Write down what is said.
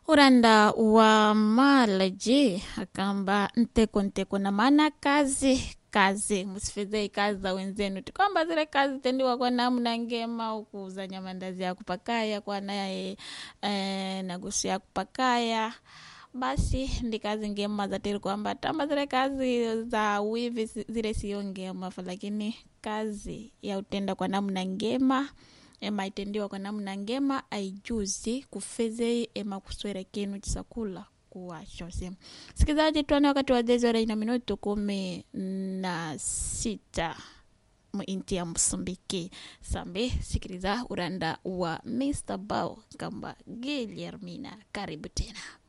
uranda wa malaji akamba nteko nteko na maana kazi kazi msifedhei kazi za wenzenu ti kwamba zile kazi tendiwa kwa namna ngema ukuuza nyamandazi ya kupakaya kwa naye eh, nagusu ya kupakaya basi ndi kazi ngema zatiri kwamba tamba zile kazi za wivi si- zile sio ngema fa lakini kazi ya utenda kwa namna ngema ema itendiwa kwa namna ngema aijuzi kufezei ema kuswera kinu chisakula kuwachose sikizaji tuane wakati wa zezora ina minuto kumi na sita muinti ya msumbiki sambe sikiliza uranda wa mr bao kamba giliermina karibu tena